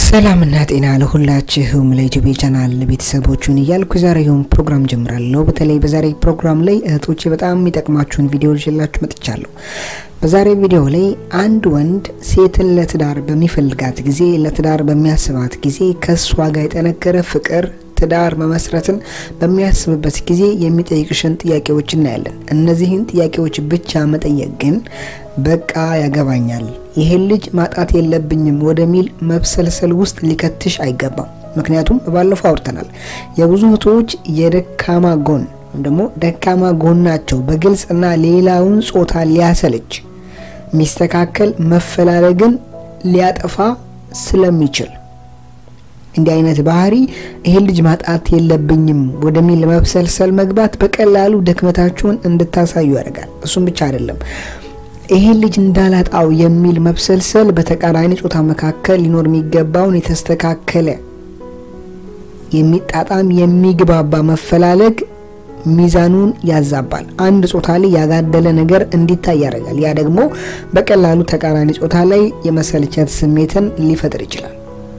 ሰላምና ጤና ለሁላችሁም ለኢትዮጵያ ቻናል ቤተሰቦቹን እያልኩ የዛሬውን ፕሮግራም ጀምራለሁ። በተለይ በዛሬ ፕሮግራም ላይ እህቶቼ በጣም የሚጠቅማችሁን ቪዲዮ ይዤላችሁ መጥቻለሁ። በዛሬ ቪዲዮ ላይ አንድ ወንድ ሴትን ለትዳር በሚፈልጋት ጊዜ፣ ለትዳር በሚያስባት ጊዜ ከእሷ ጋር የጠነከረ ፍቅር ትዳር መመስረትን በሚያስብበት ጊዜ የሚጠይቅሽን ጥያቄዎች እናያለን። እነዚህን ጥያቄዎች ብቻ መጠየቅ ግን በቃ ያገባኛል፣ ይሄን ልጅ ማጣት የለብኝም ወደሚል መብሰልሰል ውስጥ ሊከትሽ አይገባም። ምክንያቱም ባለፈው አውርተናል። የብዙ እህቶች የደካማ ጎን ወይም ደግሞ ደካማ ጎናቸው በግልጽ እና ሌላውን ጾታ ሊያሰልች ሚስተካከል መፈላለግን ሊያጠፋ ስለሚችል እንዲህ አይነት ባህሪ ይሄን ልጅ ማጣት የለብኝም ወደሚል መብሰልሰል መግባት በቀላሉ ድክመታችሁን እንድታሳዩ ያደርጋል። እሱም ብቻ አይደለም፣ ይሄን ልጅ እንዳላጣው የሚል መብሰልሰል በተቃራኒ ጾታ መካከል ሊኖር የሚገባውን የተስተካከለ የሚጣጣም የሚግባባ መፈላለግ ሚዛኑን ያዛባል። አንድ ጾታ ላይ ያጋደለ ነገር እንዲታይ ያደርጋል። ያ ደግሞ በቀላሉ ተቃራኒ ጾታ ላይ የመሰልቸት ስሜትን ሊፈጥር ይችላል።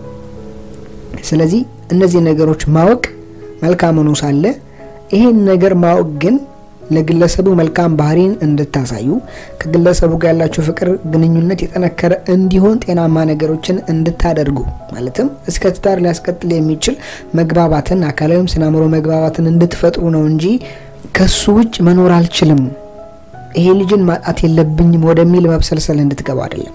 ስለዚህ እነዚህ ነገሮች ማወቅ መልካም ሆኖ ሳለ ይሄን ነገር ማወቅ ግን ለግለሰቡ መልካም ባህሪን እንድታሳዩ ከግለሰቡ ጋር ያላችሁ ፍቅር ግንኙነት የጠነከረ እንዲሆን ጤናማ ነገሮችን እንድታደርጉ ማለትም እስከ ትዳር ሊያስቀጥል የሚችል መግባባትን አካላዊም ስነ አእምሮ መግባባትን እንድትፈጥሩ ነው እንጂ ከሱ ውጭ መኖር አልችልም፣ ይሄ ልጅን ማጣት የለብኝም ወደሚል መብሰልሰል እንድትገባ አይደለም።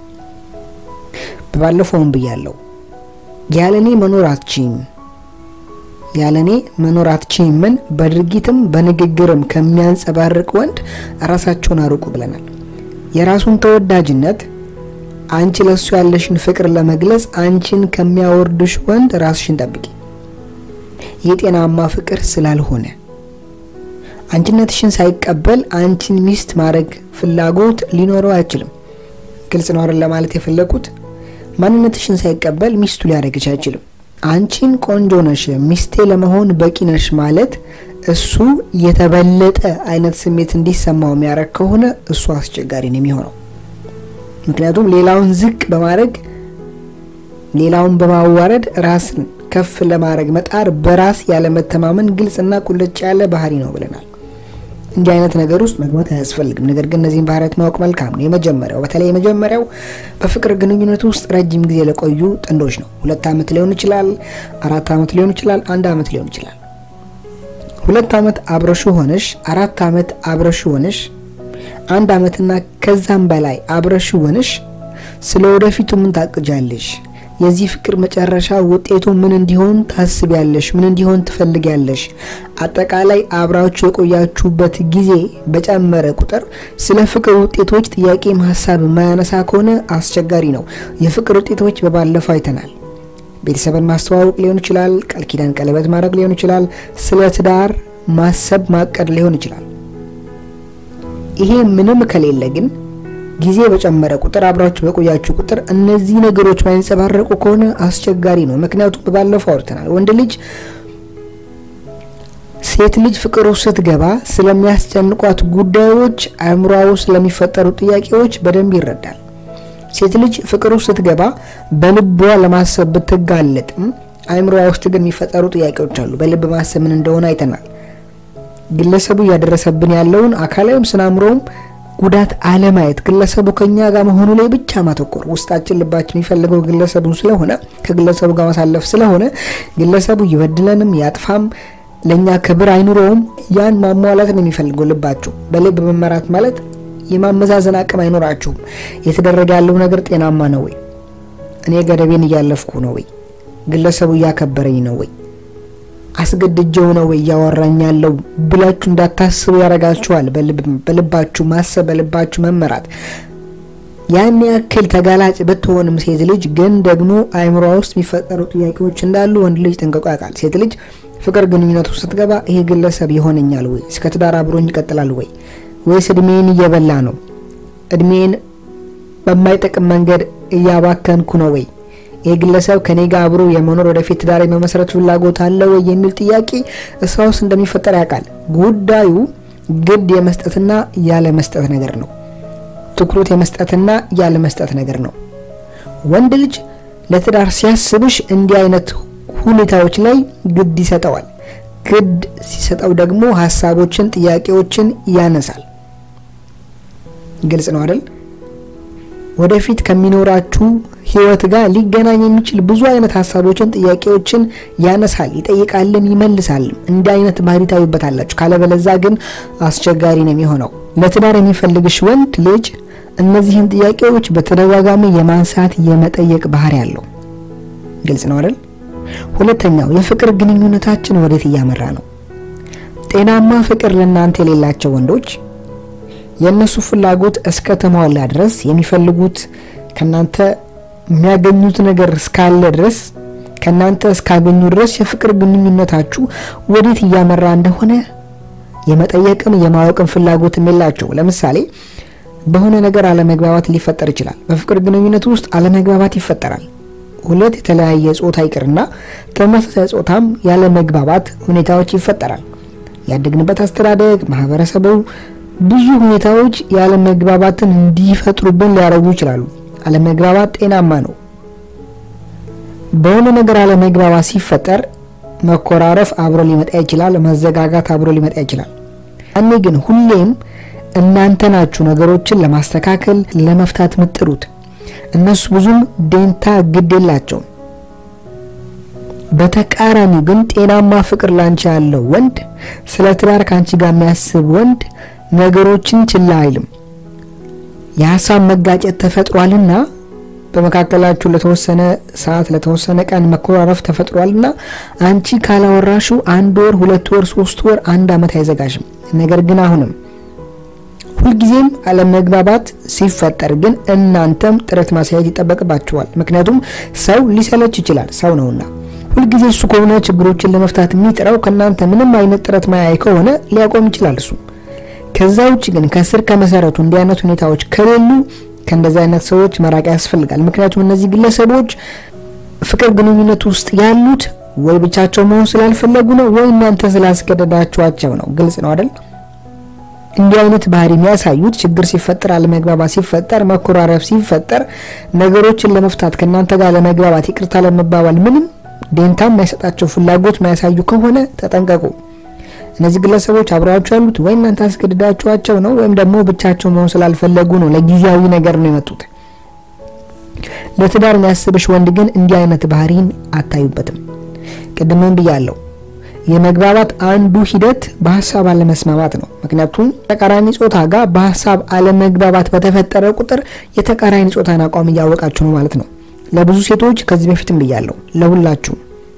ባለፈውም ብያለሁ ያለኔ መኖር አትችይም ያለኔ መኖር አትችይም ምን በድርጊትም በንግግርም ከሚያንጸባርቅ ወንድ ራሳቸውን አርቁ ብለናል። የራሱን ተወዳጅነት አንቺ ለሱ ያለሽን ፍቅር ለመግለጽ አንቺን ከሚያወርድሽ ወንድ ራስሽን ጠብቂ። የጤናማ ፍቅር ስላልሆነ አንቺነትሽን ሳይቀበል አንቺን ሚስት ማድረግ ፍላጎት ሊኖረው አይችልም። ግልጽ ነው አይደል ለማለት የፈለኩት ማንነትሽን ሳይቀበል ሚስቱ ሊያደርግሽ አይችልም። አንቺን ቆንጆ ነሽ፣ ሚስቴ ለመሆን በቂ ነሽ ማለት እሱ የተበለጠ አይነት ስሜት እንዲሰማው የሚያደርግ ከሆነ እሱ አስቸጋሪ ነው የሚሆነው። ምክንያቱም ሌላውን ዝቅ በማድረግ ሌላውን በማዋረድ ራስን ከፍ ለማድረግ መጣር በራስ ያለመተማመን ግልጽና ቁልጭ ያለ ባህሪ ነው ብለናል። እንዲህ አይነት ነገር ውስጥ መግባት አያስፈልግም። ነገር ግን እነዚህን ባህሪያት ማወቅ መልካም ነው። የመጀመሪያው በተለይ የመጀመሪያው በፍቅር ግንኙነት ውስጥ ረጅም ጊዜ ለቆዩ ጥንዶች ነው። ሁለት ዓመት ሊሆን ይችላል፣ አራት ዓመት ሊሆን ይችላል፣ አንድ ዓመት ሊሆን ይችላል። ሁለት ዓመት አብረሹ ሆነሽ፣ አራት ዓመት አብረሹ ሆነሽ፣ አንድ ዓመትና ከዛም በላይ አብረሹ ሆነሽ ስለ ወደፊቱ ምን ታቅጃለሽ? የዚህ ፍቅር መጨረሻ ውጤቱ ምን እንዲሆን ታስቢያለሽ? ምን እንዲሆን ትፈልጊያለሽ? አጠቃላይ አብራችሁ የቆያችሁበት ጊዜ በጨመረ ቁጥር ስለ ፍቅር ውጤቶች ጥያቄም ሀሳብ የማያነሳ ከሆነ አስቸጋሪ ነው። የፍቅር ውጤቶች በባለፈው አይተናል። ቤተሰብን ማስተዋወቅ ሊሆን ይችላል። ቃል ኪዳን ቀለበት ማድረግ ሊሆን ይችላል። ስለ ትዳር ማሰብ ማቀድ ሊሆን ይችላል። ይሄ ምንም ከሌለ ግን ጊዜ በጨመረ ቁጥር አብራችሁ በቆያችሁ ቁጥር እነዚህ ነገሮች ማይንጸባረቁ ከሆነ አስቸጋሪ ነው። ምክንያቱም ባለፈው አውርተናል። ወንድ ልጅ ሴት ልጅ ፍቅር ውስጥ ስትገባ ስለሚያስጨንቋት ጉዳዮች፣ አእምሯ ውስጥ ስለሚፈጠሩ ጥያቄዎች በደንብ ይረዳል። ሴት ልጅ ፍቅር ውስጥ ስትገባ በልቧ ለማሰብ ብትጋለጥም አእምሯ ውስጥ ግን የሚፈጠሩ ጥያቄዎች አሉ። በልብ ማሰብ ምን እንደሆነ አይተናል። ግለሰቡ እያደረሰብን ያለውን አካላዊም ስነ አእምሮም ጉዳት አለማየት ግለሰቡ ከኛ ጋር መሆኑ ላይ ብቻ ማተኮር ውስጣችን ልባችን የሚፈልገው ግለሰቡ ስለሆነ ከግለሰቡ ጋር ማሳለፍ ስለሆነ ግለሰቡ ይበድለንም ያጥፋም ለእኛ ክብር አይኑረውም ያን ማሟላት ነው የሚፈልገው ልባችሁ። በልብ መመራት ማለት የማመዛዘን አቅም አይኖራችሁም። የተደረገ ያለው ነገር ጤናማ ነው ወይ? እኔ ገደቤን እያለፍኩ ነው ወይ? ግለሰቡ እያከበረኝ ነው ወይ? አስገድጀው ነው ወይ እያወራኝ ያለው ብላችሁ እንዳታስቡ ያደርጋችኋል። በልባችሁ ማሰብ፣ በልባችሁ መመራት። ያን ያክል ተጋላጭ ብትሆንም ሴት ልጅ ግን ደግሞ አእምሯ ውስጥ የሚፈጠሩ ጥያቄዎች እንዳሉ ወንድ ልጅ ጠንቅቆ ያውቃል። ሴት ልጅ ፍቅር ግንኙነት ውስጥ ስትገባ ይሄ ግለሰብ ይሆነኛል ወይ? እስከ ትዳር አብሮኝ ይቀጥላል ወይ? ወይስ እድሜን እየበላ ነው? እድሜን በማይጠቅም መንገድ እያባከንኩ ነው ወይ? ይህ ግለሰብ ከኔ ጋር አብሮ የመኖር ወደፊት ትዳር የመመስረት ፍላጎት አለ ወይ የሚል ጥያቄ እሷ ውስጥ እንደሚፈጠር ያውቃል። ጉዳዩ ግድ የመስጠትና ያለ መስጠት ነገር ነው። ትኩረት የመስጠትና ያለ መስጠት ነገር ነው። ወንድ ልጅ ለትዳር ሲያስብሽ እንዲህ አይነት ሁኔታዎች ላይ ግድ ይሰጠዋል። ግድ ሲሰጠው ደግሞ ሀሳቦችን፣ ጥያቄዎችን ያነሳል። ግልጽ ነው አይደል? ወደፊት ከሚኖራችሁ ህይወት ጋር ሊገናኝ የሚችል ብዙ አይነት ሀሳቦችን፣ ጥያቄዎችን ያነሳል፣ ይጠይቃልም፣ ይመልሳልም። እንዲህ አይነት ባህሪ ታዩበታላችሁ። ካለበለዛ ግን አስቸጋሪ ነው የሚሆነው። ለትዳር የሚፈልግሽ ወንድ ልጅ እነዚህን ጥያቄዎች በተደጋጋሚ የማንሳት የመጠየቅ ባህሪ አለው። ግልጽ ነው አይደል? ሁለተኛው የፍቅር ግንኙነታችን ወዴት እያመራ ነው? ጤናማ ፍቅር ለእናንተ የሌላቸው ወንዶች የእነሱ ፍላጎት እስከ ተሟላ ድረስ የሚፈልጉት ከናንተ የሚያገኙት ነገር እስካለ ድረስ ከናንተ እስካገኙ ድረስ የፍቅር ግንኙነታችሁ ወዴት እያመራ እንደሆነ የመጠየቅም የማወቅም ፍላጎትም የላቸው። ለምሳሌ በሆነ ነገር አለመግባባት ሊፈጠር ይችላል። በፍቅር ግንኙነት ውስጥ አለመግባባት ይፈጠራል። ሁለት የተለያየ ጾታ ይቅርና ተመሳሳይ ጾታም ያለመግባባት ሁኔታዎች ይፈጠራል። ያደግንበት አስተዳደግ፣ ማህበረሰቡ ብዙ ሁኔታዎች ያለመግባባትን እንዲፈጥሩብን ሊያደርጉ ይችላሉ። አለመግባባት ጤናማ ነው። በሆነ ነገር አለመግባባት ሲፈጠር መኮራረፍ አብሮ ሊመጣ ይችላል። መዘጋጋት አብሮ ሊመጣ ይችላል። ያኔ ግን ሁሌም እናንተ ናችሁ ነገሮችን ለማስተካከል ለመፍታት ምጥሩት። እነሱ ብዙም ደንታ ግድ የላቸውም። በተቃራኒው ግን ጤናማ ፍቅር ላንቺ ያለው ወንድ ስለ ትዳር ካንቺ ጋር የሚያስብ ወንድ ነገሮችን ችላ አይልም። የሀሳብ መጋጨት ተፈጥሯልና በመካከላችሁ ለተወሰነ ሰዓት ለተወሰነ ቀን መኮራረፍ ተፈጥሯልና አንቺ ካላወራሹ አንድ ወር፣ ሁለት ወር፣ ሶስት ወር፣ አንድ አመት አይዘጋሽም። ነገር ግን አሁንም ሁልጊዜም አለመግባባት ሲፈጠር ግን እናንተም ጥረት ማሳየት ይጠበቅባችኋል። ምክንያቱም ሰው ሊሰለች ይችላል፣ ሰው ነውና። ሁልጊዜ እሱ ከሆነ ችግሮችን ለመፍታት የሚጥረው ከእናንተ ምንም አይነት ጥረት ማያይ ከሆነ ሊያቆም ይችላል እሱ። ከዛ ውጭ ግን ከስር ከመሰረቱ እንዲህ አይነት ሁኔታዎች ከሌሉ ከእንደዚህ አይነት ሰዎች መራቅ ያስፈልጋል። ምክንያቱም እነዚህ ግለሰቦች ፍቅር ግንኙነት ውስጥ ያሉት ወይ ብቻቸው መሆን ስላልፈለጉ ነው ወይ እናንተ ስላስገደዳችኋቸው ነው። ግልጽ ነው አይደል? እንዲህ አይነት ባህሪ የሚያሳዩት ችግር ሲፈጠር፣ አለመግባባት ሲፈጠር፣ መኮራረፍ ሲፈጠር ነገሮችን ለመፍታት ከእናንተ ጋር ለመግባባት ይቅርታ ለመባባል ምንም ደንታ የማይሰጣቸው ፍላጎት የማያሳዩ ከሆነ ተጠንቀቁ። እነዚህ ግለሰቦች አብረዋቸው ያሉት ወይ እናንተ አስገድዳችኋቸው ነው ወይም ደግሞ ብቻቸው መሆን ስላልፈለጉ ነው። ለጊዜያዊ ነገር ነው የመጡት። ለትዳር የሚያስብሽ ወንድ ግን እንዲህ አይነት ባህሪን አታዩበትም። ቅድምም ብያለሁ። የመግባባት አንዱ ሂደት በሀሳብ አለመስማማት ነው። ምክንያቱም ተቃራኒ ጾታ ጋር በሀሳብ አለመግባባት በተፈጠረ ቁጥር የተቃራኒ ጾታን አቋም እያወቃችሁ ነው ማለት ነው። ለብዙ ሴቶች ከዚህ በፊትም ብያለሁ፣ ለሁላችሁ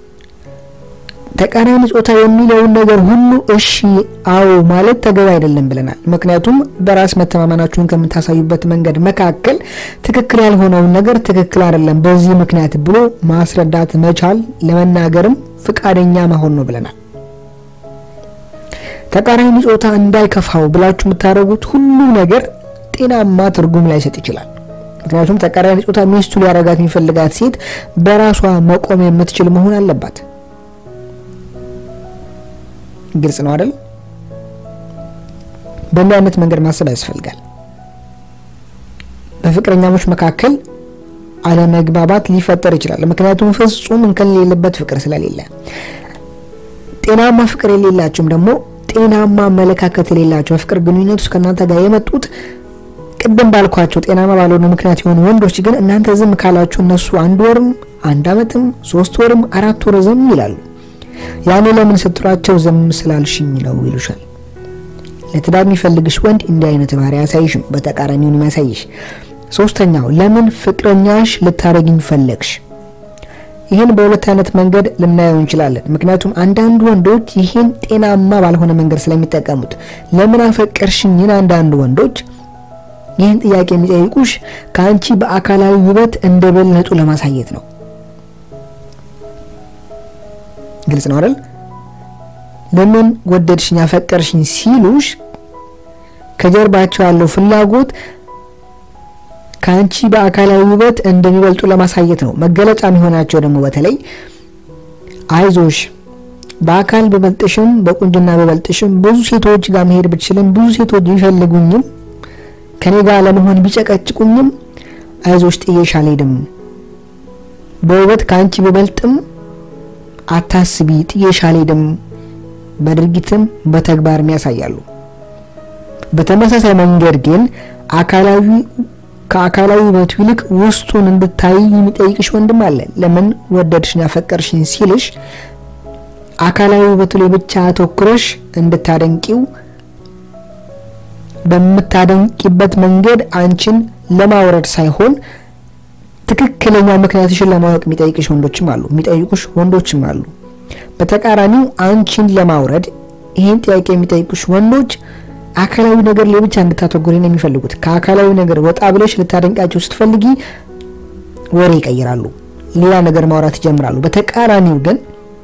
ተቃራኒ ጾታ የሚለውን ነገር ሁሉ እሺ አዎ ማለት ተገቢ አይደለም ብለናል። ምክንያቱም በራስ መተማመናችሁን ከምታሳዩበት መንገድ መካከል ትክክል ያልሆነውን ነገር ትክክል አይደለም በዚህ ምክንያት ብሎ ማስረዳት መቻል ለመናገርም ፍቃደኛ መሆን ነው ብለናል። ተቃራኒ ጾታ እንዳይከፋው ብላችሁ የምታደርጉት ሁሉ ነገር ጤናማ ትርጉም ላይሰጥ ይችላል። ምክንያቱም ተቃራኒ ጾታ ሚስቱ ሊያረጋት የሚፈልጋት ሴት በራሷ መቆም የምትችል መሆን አለባት። ግልጽ ነው አይደል? በእንዲህ አይነት መንገድ ማሰብ ያስፈልጋል። በፍቅረኛሞች መካከል አለመግባባት ሊፈጠር ይችላል። ምክንያቱም ፍጹም እንከን የሌለበት ፍቅር ስለሌለ። ጤናማ ፍቅር የሌላቸውም ደግሞ ጤናማ አመለካከት የሌላቸው በፍቅር ግንኙነት ውስጥ ከእናንተ ጋር የመጡት ቅድም ባልኳቸው ጤናማ ባልሆነ ምክንያት የሆኑ ወንዶች ግን እናንተ ዝም ካላችሁ እነሱ አንድ ወርም አንድ አመትም ሶስት ወርም አራት ወር ዝም ይላሉ። ያኔ ለምን ስትሏቸው ዝም ስላልሽኝ ነው ይሉሻል። ለትዳር የሚፈልግሽ ወንድ እንዲህ አይነት ባህሪ ያሳይሽም፣ በተቃራኒውን የሚያሳይሽ። ሶስተኛው ለምን ፍቅረኛሽ ልታረግኝ ፈለግሽ? ይህን በሁለት አይነት መንገድ ልናየው እንችላለን። ምክንያቱም አንዳንድ ወንዶች ይህን ጤናማ ባልሆነ መንገድ ስለሚጠቀሙት ለምን አፈቀርሽኝን አንዳንድ ወንዶች ይህን ጥያቄ የሚጠይቁሽ ከአንቺ በአካላዊ ውበት እንደበለጡ ለማሳየት ነው። ግልጽ ነው አይደል? ለምን ወደድሽኝ አፈቀርሽኝ ሲሉሽ ከጀርባቸው ያለው ፍላጎት ከአንቺ በአካላዊ ውበት እንደሚበልጡ ለማሳየት ነው። መገለጫ የሚሆናቸው ደግሞ በተለይ አይዞሽ በአካል በበልጥሽም በቁንጅና በበልጥሽም ብዙ ሴቶች ጋር መሄድ ብችልም ብዙ ሴቶች ቢፈልጉኝም ከኔ ጋር ለመሆን ቢጨቀጭቁኝም አይዞሽ ጥዬሽ አልሄድም በውበት ከአንቺ በበልጥም አታስቢ፣ ጥዬሽ አልሄድም በድርጊትም በተግባርም ያሳያሉ። በተመሳሳይ መንገድ ግን አካላዊ ከአካላዊ ውበቱ ይልቅ ውስጡን እንድታይ የሚጠይቅሽ ወንድም አለ። ለምን ወደድሽኝ አፈቀርሽኝ ሲልሽ አካላዊ ውበቱ ላይ ብቻ አተኩረሽ እንድታደንቂው በምታደንቂበት መንገድ አንቺን ለማውረድ ሳይሆን ትክክለኛ ምክንያትሽን ለማወቅ የሚጠይቅሽ ወንዶችም አሉ፣ የሚጠይቁሽ ወንዶችም አሉ። በተቃራኒው አንቺን ለማውረድ ይህን ጥያቄ የሚጠይቁሽ ወንዶች አካላዊ ነገር ላይ ብቻ እንድታተጉሪ ነው የሚፈልጉት። ከአካላዊ ነገር ወጣ ብለሽ ልታደንቃቸው ስትፈልጊ ወሬ ይቀይራሉ፣ ሌላ ነገር ማውራት ይጀምራሉ። በተቃራኒው ግን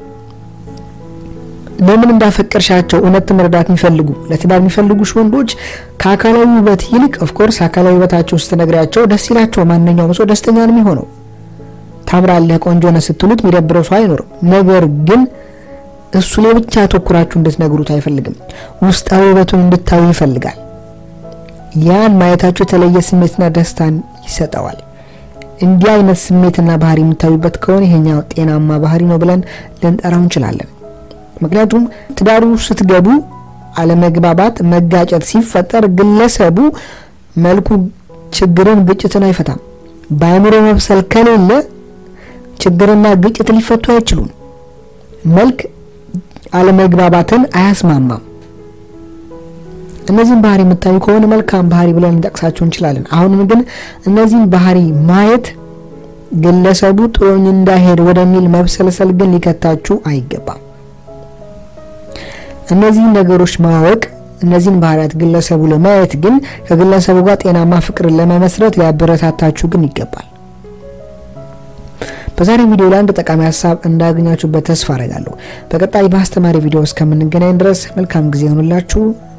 ለምን እንዳፈቀርሻቸው እውነት መረዳት የሚፈልጉ ለትዳር የሚፈልጉሽ ወንዶች ከአካላዊ ውበት ይልቅ ኦፍኮርስ አካላዊ ውበታቸው ስትነግሪያቸው ደስ ይላቸው። ማንኛውም ሰው ደስተኛ ነው የሚሆነው። ታምራለህ፣ ቆንጆ ነህ ስትሉት የሚደብረው ሰው አይኖርም። ነገር ግን እሱ ላይ ብቻ አተኩራችሁ እንድትነግሩት አይፈልግም። ውስጣዊ ውበቱን እንድታዩ ይፈልጋል። ያን ማየታችሁ የተለየ ስሜትና ደስታን ይሰጠዋል። እንዲህ አይነት ስሜትና ባህሪ የምታዩበት ከሆነ ይሄኛው ጤናማ ባህሪ ነው ብለን ልንጠራው እንችላለን። ምክንያቱም ትዳሩ ስትገቡ አለመግባባት፣ መጋጨት ሲፈጠር ግለሰቡ መልኩ ችግርን፣ ግጭትን አይፈታም። በአእምሮ መብሰል ከሌለ ችግርና ግጭት ሊፈቱ አይችሉም። መልክ አለመግባባትን አያስማማም። እነዚህን ባህሪ የምታዩ ከሆነ መልካም ባህሪ ብለን ልንጠቅሳቸው እንችላለን። አሁንም ግን እነዚህን ባህሪ ማየት ግለሰቡ ጥሎኝ እንዳይሄድ ወደሚል መብሰልሰል ግን ሊከታችሁ አይገባም። እነዚህን ነገሮች ማወቅ እነዚህን ባህሪያት ግለሰቡ ለማየት ግን ከግለሰቡ ጋር ጤናማ ፍቅርን ለመመስረት ሊያበረታታችሁ ግን ይገባል። በዛሬ ቪዲዮ ላይ አንድ ጠቃሚ ሀሳብ እንዳገኛችሁበት ተስፋ አረጋለሁ። በቀጣይ በአስተማሪ ቪዲዮ እስከምንገናኝ ድረስ መልካም ጊዜ ይሆኑላችሁ።